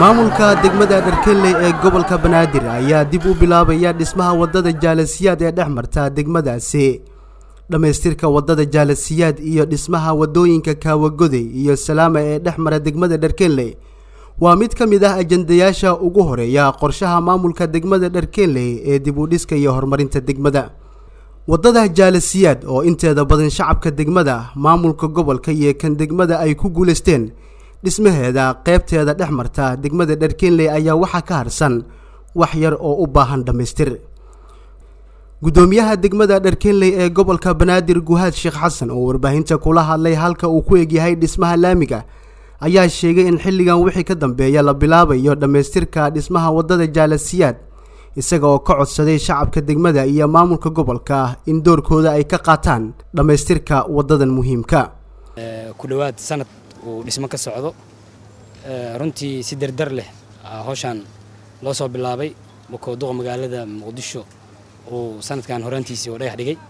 maamulka degmada dharkenley ee gobolka banaadir ayaa dib u bilaabaya dhismaha wadada jaalasiyaad ee dhex marta degmadaasi dhammaystirka wadada jaalasiyaad iyo dhismaha wadooyinka kaawagoday iyo salaama ee dhex mara degmada dharkenley waa mid ka mid ah ajandayaasha ugu horeeya qorshaha maamulka degmada dharkenley ee dib u dhiska iyo horumarinta degmada wadada jaalasiyaad oo inteeda badan shacabka degmada maamulka gobolka iyo kan degmada ay ku guulaysteen dhismaheeda qeybteeda dhex marta degmada dharkenley ayaa waxaa ka harsan wax yar oo u baahan dhammaystir guddoomiyaha degmada dharkenley ee gobolka banaadir guhaad sheekh xasan oo warbaahinta kula hadlay halka uu ku egyahay dhismaha laamiga ayaa sheegay in xilligan wixii ka dambeeya la bilaabayo dhammaystirka dhismaha wadada jaalasiyaad isaga oo ka codsaday shacabka degmada iyo maamulka gobolka in doorkooda ay ka qaataan dhammaystirka wadadan muhiimka ku dhowaad sanad uu dhismo ka socdo runtii si dardar leh hawshaan loo soo bilaabay makooduqa magaalada muqdisho uu sanadkan horaantiisii oo dhagax dhigay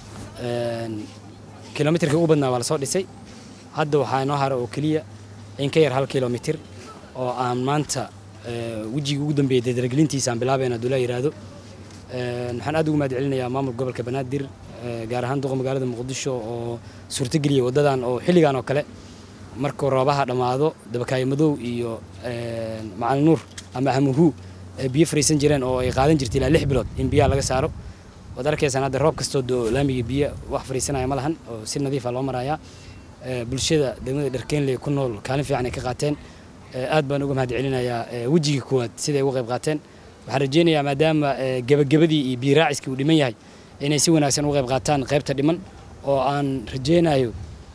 kilomitirkii ugu badnaa waa la soo dhisay hadda waxaa inoo hara oo keliya in ka yar hal kilomitir oo aan maanta wejigii ugu dambeeyey dardargelintiisa aan bilaabayna hadduu laa yidhaahdo waxaan aad ugu mahad celinayaa maamulka gobolka banaadir gaar ahaan duqa magaalada muqdisho oo suurtageliyay waddadan oo xilligan oo kale markuu roobaha dhammaado dabakaayo madow iyo macalin nuur ama hamuhu biyo fariisan jireen oo ay qaadan jirtay ilaa lix bilood in biyaha laga saaro waad arkaysaan hadda roob kastoo doo laamiga biyo wax fariisanaya ma lahan oo si nadiifa loo marayaa bulshada degmada dharkeenley ku nool kaalin fiican ay ka qaateen aad baan uga mahad celinayaa wejigii kuwaad siday uga qayb qaateen waxaan rajaynayaa maadaama gebagabadii iyo biyo raaciskii uu dhiman yahay inay si wanaagsan uga qayb qaataan qaybta dhiman oo aan rajaynayo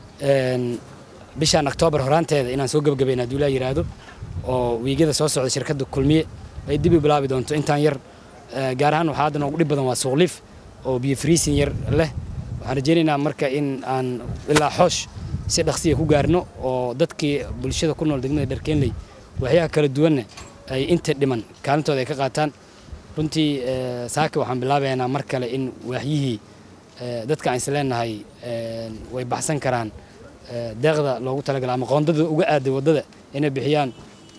bishaan oktoobar horaanteeda inaan soo gebagabayna hadduu laa yidhaahdo oo wiigada soo socda shirkadda kulmiye ay dib u bilaabi doonto intaan yar gaar ahaan waxaa hadda noogu dhib badan waa suuqliif oo biyo friisin yar leh waxaan rajaynaynaa marka in aan ilaa xoosh si dhaqsiya ku gaarno oo dadkii bulshada ku nool degmada dharkeenley waxyaha kala duwanna ay inta dhiman kaalintooda ay ka qaataan runtii saaka waxaan bilaabaynaa mar kale in waaxyihii dadka aan isleenahay way baxsan karaan deeqda loogu talagala ama qoondada uga aaday waddada inay bixiyaan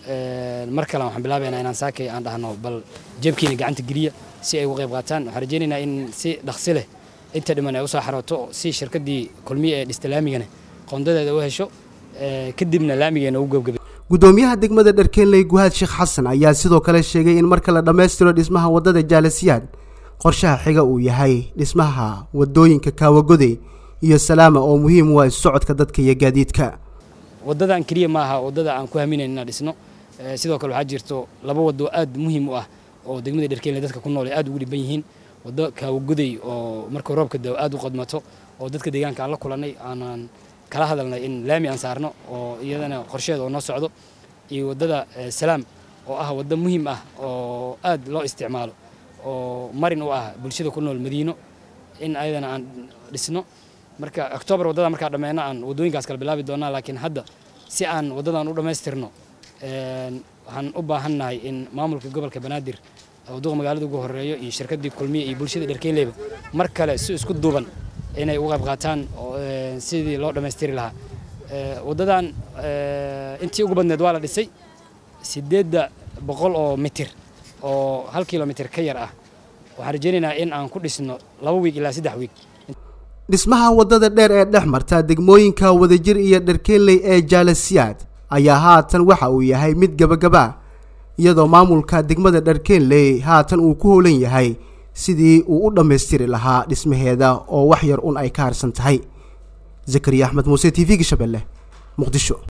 mar kale waxaan bilaabaynaa inaan saakay aan dhahno bal jeebkiina gacanta geliya si ay uga qayb qaataan waxaan rajaynaynaa in si dhaqsi leh inta dhiman ay usoo xarooto si shirkaddii kulmiye ee dhista laamigana qoondadeeda u hesho kadibna laamigeena ugu gebgabay guddoomiyaha degmada dharkenley guhaad sheekh xasan ayaa sidoo kale sheegay in marka la dhammaystiro dhismaha waddada jaalasiyaad qorshaha xiga uu yahay dhismaha wadooyinka kaawagoday iyo salaama oo muhiim u ah socodka dadka iyo gaadiidka waddadan keliya maaha waddada aan ku haminayn inaan dhisno sidoo kale waxaa jirto laba waddo aad muhiim u ah oo degmada dharkenley dadka ku nool ay aad ugu dhiban yihiin waddo kaawagoday oo marka roobka dao aad u qadmato oo dadka deegaanka aan la kulannay aanaan kala hadalnay in laami aan saarno oo iyadana qorsheeda oo noo socdo iyo waddada salaam oo ah waddo muhiim ah oo aad loo isticmaalo oo marin u ah bulshada ku nool madiino in ayadana aan dhisno marka oktoobar waddada markaa dhammeyno aan waddooyinkaas kala bilaabi doonaa laakiin hadda si aan waddadan u dhammaystirno waxaan u baahannahay in maamulka gobolka banaadir duqa magaalada ugu horeeyo iyo shirkaddii kulmiye iyo bulshada dharkeyleyba mar kale si isku duuban inay uga qayb qaataan sidii loo dhammaystiri lahaa waddadan intii ugu badneed waa la dhisay siddeedda boqol oo mitir oo hal kilomitir ka yar ah waxaan rajaynaynaa in aan ku dhisno laba wiig ilaa saddex wiig dhismaha waddada dheer ee dhex marta degmooyinka wadajir iyo dharkenley ee jaalasiyaad ayaa haatan waxa uu yahay mid gabagaba iyadoo maamulka degmada dharkenley haatan uu ku howlan yahay sidii uu u dhammaystiri lahaa dhismaheeda oo wax yar un ay ka harsan tahay zakariya axmed muuse t v-ga shabeelle muqdisho